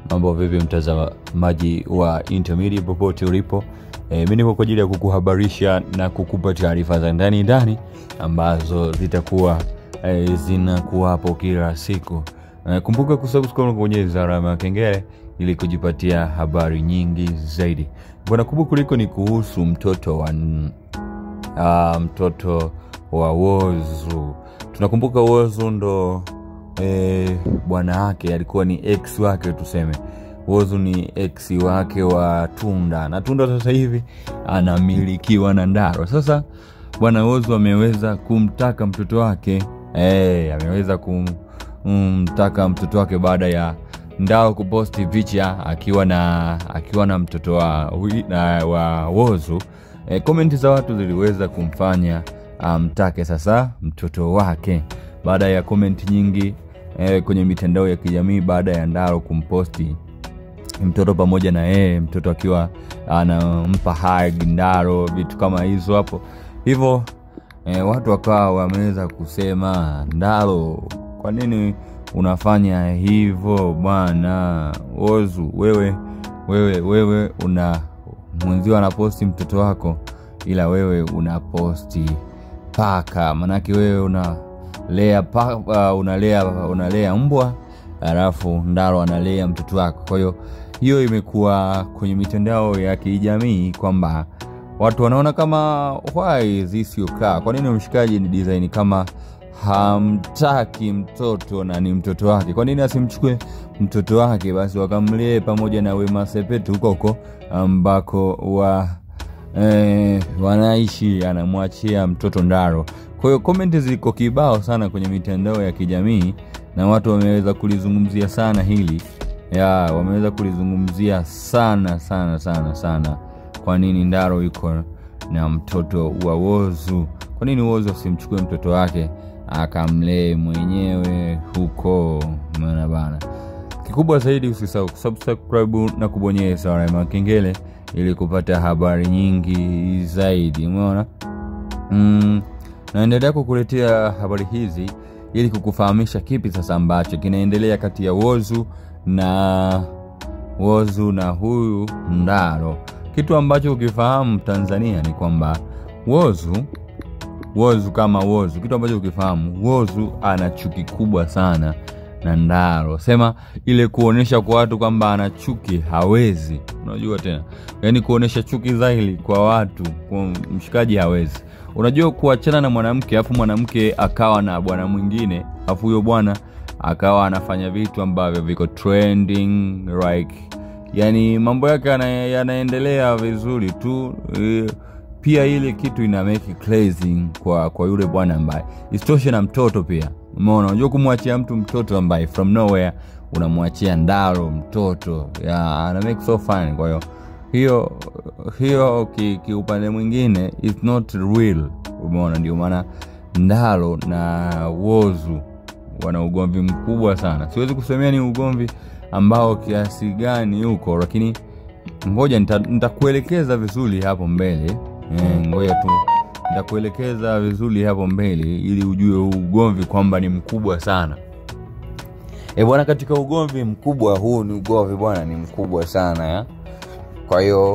mambo vipi mtazamaji wa intermedia popote ulipo e, mi nipo kwa ajili ya kukuhabarisha na kukupa taarifa za ndani ndani ambazo zitakuwa e, zinakuwapo kila siku e, kumbuka kusubscribe na kubonyeza alama ya kengele ili kujipatia habari nyingi zaidi bwana kubwa kuliko ni kuhusu mtoto wa uh, mtoto wa wozu tunakumbuka wozu ndo e, bwana wake alikuwa ni ex wake tuseme wozu ni ex wake wa tunda na tunda sasa hivi anamilikiwa na ndaro sasa bwana wozu ameweza kumtaka mtoto wake e, ameweza kumtaka mtoto wake baada ya ndao kuposti picha akiwa na akiwa na mtoto wa, hui- na, wa wozu e, komenti za watu ziliweza kumfanya amtake um, sasa mtoto wake baada ya komenti nyingi e, kwenye mitandao ya kijamii baada ya ndaro kumposti mtoto pamoja na yeye mtoto akiwa anampa hag ndaro vitu kama hizo hapo hivyo e, watu wakawa wameweza kusema ndaro kwa nini unafanya hivyo bwana ozu wewe wewe wewe una mwenzio anaposti mtoto wako ila wewe unaposti paka manake wewe unalea pa, uh, unalea unalea mbwa alafu ndaro analea mtoto wako kwa hiyo hiyo imekuwa kwenye mitandao ya kijamii kwamba watu wanaona kama why this you car kwa nini mshikaji ni design kama hamtaki mtoto na ni mtoto wake kwa nini asimchukue mtoto wake basi wakamlee pamoja na wema sepetu huko huko ambako wa eh, wanaishi anamwachia mtoto ndaro kwa hiyo komenti ziko kibao sana kwenye mitandao ya kijamii na watu wameweza kulizungumzia sana hili ya wameweza kulizungumzia sana sana sana sana kwa nini ndaro yuko na mtoto wa wozu kwa nini wozu asimchukue mtoto wake akamlee mwenyewe huko mana bana kikubwa zaidi usisahau kusubscribe na kubonyeza alama ya kengele ili kupata habari nyingi zaidi umeona mm, naendelea kukuletea habari hizi ili kukufahamisha kipi sasa ambacho kinaendelea kati ya wozu na wozu na huyu ndaro kitu ambacho ukifahamu tanzania ni kwamba wozu wozu kama wozu kitu ambacho ukifahamu wozu ana chuki kubwa sana na ndaro sema ile kuonyesha kwa watu kwamba ana chuki hawezi unajua tena yaani kuonyesha chuki dhahiri kwa watu kwa mshikaji hawezi unajua kuachana na mwanamke alafu mwanamke akawa na bwana mwingine alafu huyo bwana akawa anafanya vitu ambavyo viko trending like yani mambo yake yana, yanaendelea vizuri tu e, pia ile kitu ina make crazy kwa kwa yule bwana ambaye isitoshe na mtoto pia umeona unajua kumwachia mtu mtoto ambaye from nowhere unamwachia ndaro mtoto ya ana make so fun kwa hiyo hiyo hiyo kiupande ki mwingine is not real umeona ndio maana ndaro na wozu wana ugomvi mkubwa sana siwezi kusemea ni ugomvi ambao kiasi gani huko lakini ngoja nitakuelekeza nita vizuri hapo mbele e, ngoja tu nitakuelekeza vizuri hapo mbele ili ujue huu ugomvi kwamba ni mkubwa sana e bwana katika ugomvi mkubwa huu ni ugomvi bwana ni mkubwa sana ya kwa hiyo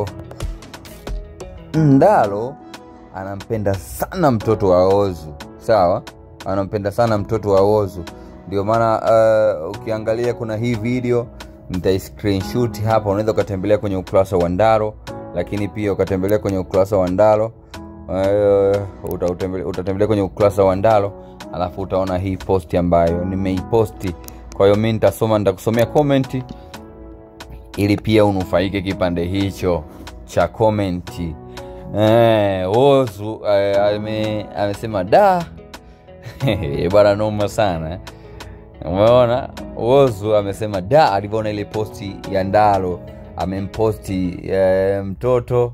ndalo anampenda sana mtoto wa ozu sawa anampenda sana mtoto wa ozu ndio maana uh, ukiangalia kuna hii video nitaiscreenshot hapa unaweza ukatembelea kwenye ukurasa wa ndaro lakini pia ukatembelea kwenye ukurasa wa ndalo uh, utatembelea, utatembelea kwenye ukurasa wa ndalo alafu utaona hii posti ambayo nimeiposti kwa hiyo mi nitasoma nitakusomea komenti ili pia unufaike kipande hicho cha komenti eh, ozu eh, ame, amesema da bwana noma sana umeona ozu amesema da alivyoona ile posti ya ndalo amemposti eh, mtoto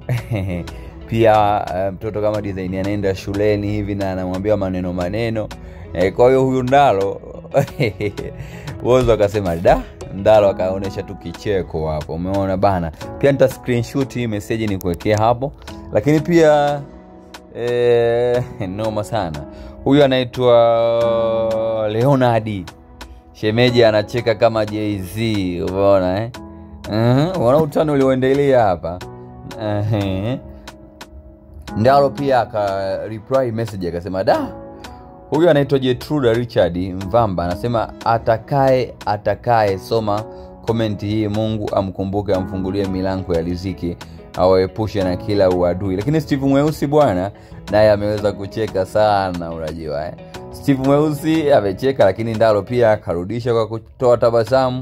pia eh, mtoto kama design anaenda shuleni hivi na anamwambia maneno maneno eh, kwa hiyo huyu ndalo wozo akasema da ndalo akaonyesha tu kicheko hapo umeona bana pia nita screenshot hii meseji nikuwekea hapo lakini pia e, noma sana huyu anaitwa leonardi shemeji anacheka kama jz umeona eh? uh-huh. unaona utani ulioendelea hapa uh-huh. ndalo pia aka reply message akasema da huyu anaitwa jetruda richard mvamba anasema atakaye atakaye soma komenti hii mungu amkumbuke amfungulie milango ya riziki awaepushe na kila uadui lakini steve mweusi bwana naye ameweza kucheka sana unajua eh? steve mweusi amecheka lakini ndalo pia akarudisha kwa kutoa tabasamu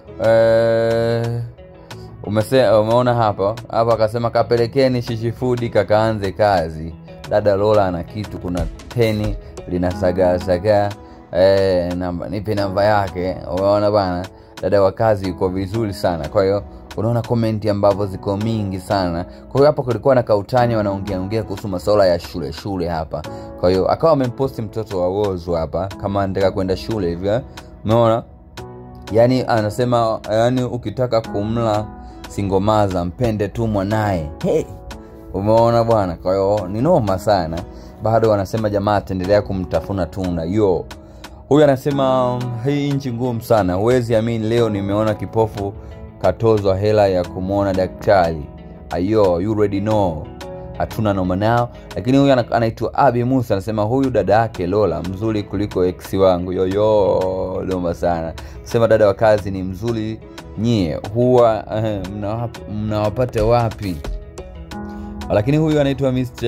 eh, umese, umeona hapa hapa akasema kapelekeni shishifudi kakaanze kazi dada lola ana kitu kuna peni linasagaasagaa eh, namba nipe namba yake umeona bana dada wa kazi yuko vizuri sana kwa hiyo unaona komenti ambavyo ziko mingi sana kwa hiyo hapa kulikuwa na kautani wanaongeaongea kuhusu masuala ya shule shule hapa kwa hiyo akawa amemposti mtoto wa wozu hapa kama anataka kwenda shule hivyo umeona yaani anasema yaani ukitaka kumla singomaza mpende tu mwanaye hey! umeona bwana kwa hiyo ni noma sana bado wanasema jamaa ataendelea kumtafuna tuna yo huyu anasema hii nchi ngumu sana huwezi amini leo nimeona kipofu katozwa hela ya kumwona daktari ayo you already know hatuna noma nao lakini huyu ana- anaitwa abi musa anasema huyu dada yake lola mzuri kuliko eksi wangu yoyo noma sana sema dada wa kazi ni mzuri nyie huwa eh, mnawap- mnawapata wapi lakini huyu anaitwa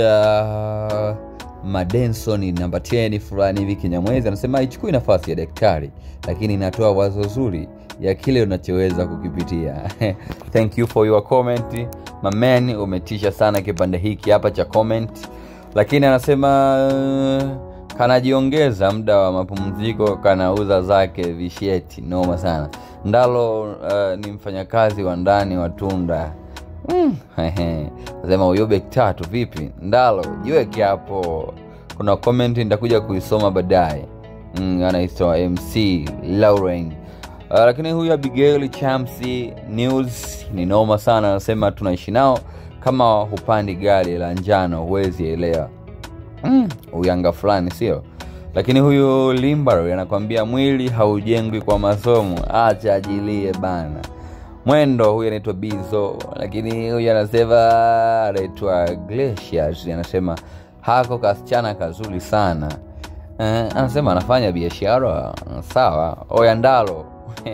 mr madenson namba 10 fulani hivi kinyamwezi anasema haichukui nafasi ya daktari lakini inatoa wazo zuri ya kile unachoweza kukipitia thank you for your comment maman umetisha sana kipande hiki hapa cha comment lakini anasema uh, kanajiongeza muda wa mapumziko kanauza zake visheti noma sana ndalo uh, ni mfanyakazi wa ndani wa tunda Mm, hehe. Nasema huyo bek tatu vipi ndalo jiweke hapo kuna comment nitakuja kuisoma baadaye mm, anaitwa mc lauren uh, lakini huyu abigail chamsi news ni noma sana anasema tunaishi nao kama hupandi gari la njano huwezi elewa mm, uyanga fulani sio lakini huyu limbar anakwambia mwili haujengwi kwa masomo acha ajilie bana mwendo huyu anaitwa bizo lakini huyu anasema anaitwa glaciers anasema hako kasichana kazuri sana eh, anasema anafanya biashara sawa oyandalo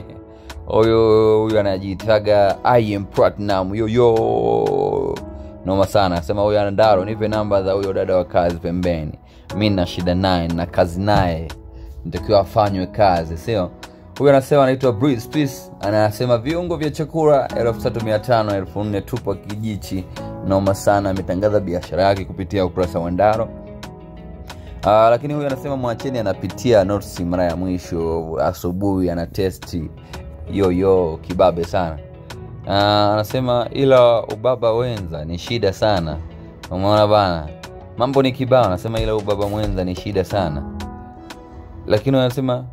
huyu huyu anajiitaga im platinum yoyo noma sana anasema huyu andalo nipe namba za huyo dada wa kazi pembeni mi na shida naye na kazi naye nitakiwa afanywe kazi sio huyu anasema anaitwa Breeze Peace anasema viungo vya chakula 3500 4000 tupo kijichi noma sana ametangaza biashara yake kupitia ukurasa wa ndaro Uh, lakini huyu anasema mwacheni anapitia notes mara ya mwisho asubuhi ana testi yoyo kibabe sana uh, anasema ila ubaba wenza ni shida sana umeona bana mambo ni kibao anasema ila ubaba mwenza ni shida sana lakini anasema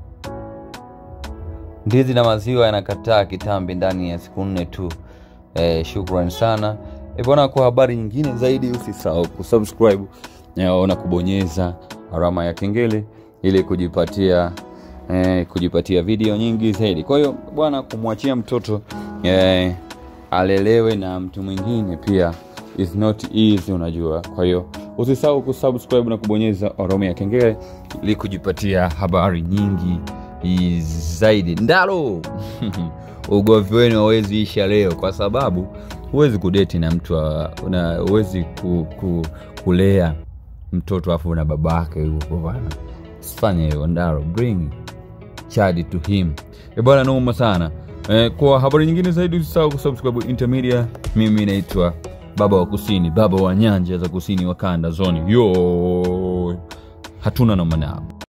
ndizi na maziwa yanakataa kitambi ndani ya siku nne tu eh, shukran sana e bwana kwa habari nyingine zaidi usisahau kusubscribe eh, na kubonyeza alama ya kengele ili kujipatia eh, kujipatia video nyingi zaidi kwa hiyo bwana kumwachia mtoto eh, alelewe na mtu mwingine pia is not easy unajua kwa hiyo usisahau kusubscribe na kubonyeza alama ya kengele ili kujipatia habari nyingi i- zaidi ndalo ugomvi wenu hawezi isha leo kwa sababu huwezi kudeti na mtu wa- na huwezi ku, ku, kulea mtoto afu na baba yake huko bana sifanye hiyo ndalo bring child to him e bwana noma sana e, kwa habari nyingine zaidi usisahau kusubscribe intermedia mimi naitwa baba wa kusini baba wa nyanja za kusini wa kanda zoni yo hatuna noma nao